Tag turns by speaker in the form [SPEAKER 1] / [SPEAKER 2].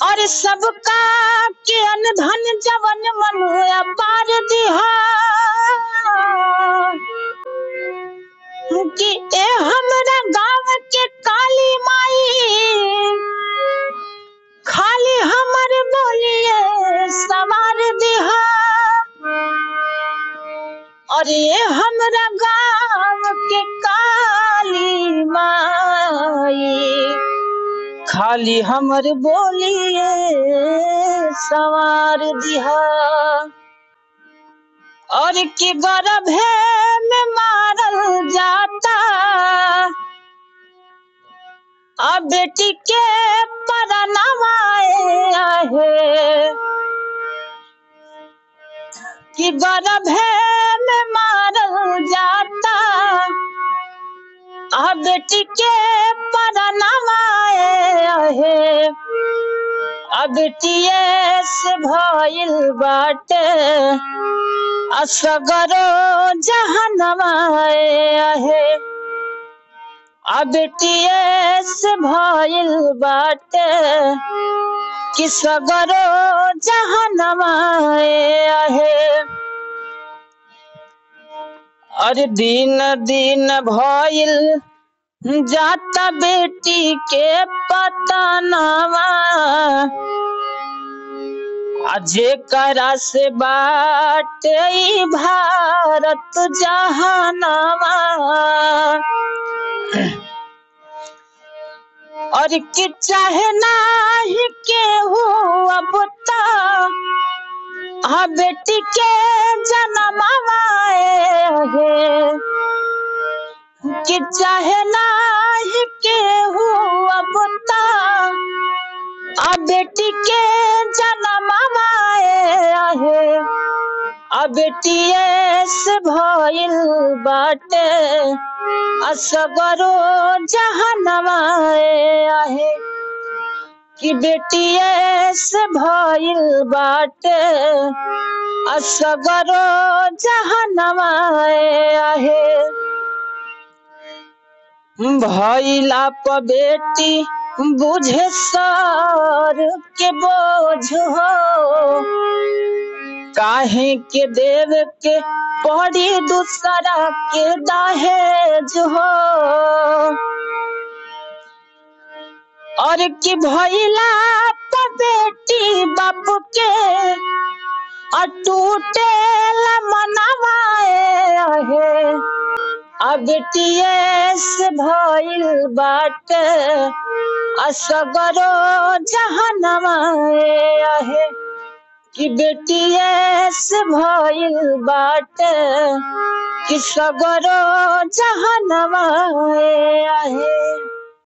[SPEAKER 1] और सबका के अनधन जवन मन अपार दिहा कि ए हमरा गाँव के काली माई खाली हमर बोलिए सवार दिहा और ये हमरा गाँव के काली माई खाली हमर बोलिए सवार दिहा और कि गर्भ में मारल जाता अब बेटी के परनवाए आहे कि गर्भ में मारल जाता आ बेटी के परनवाए आहे आ बेटिए से भइल बाटे असगरो जहनवाए आहे आ बेटिए से भइल बाटे कि सगरो जहनवाए आहे अरे दिन दिन भइल जाता बेटी के पता नवा आ जेकरा से बाटे ई भारत जहानवा और कि चाहे नाही केहू अब ता आ बेटी के जनमवाए है कि चाहे नाही केहू अब ता आ बेटी के जनमवाए है आ बेटिए से भइल बाटे असगरो जहनवाए आहे कि बेटिए से भइल बाटे असगरो जहनवाए आहे भइला प बेटी बुझे सर के बोझ हो काहे के देव के पड़ी दूसरा के दहेज हो और कि भइला प बेटी बाप के अटूटे मनवाए है आ बेटिए से भइल बाटे असगरो जहनवाए आहे कि बेटिए से भइल बाटे कि सगरो जहनवाए आहे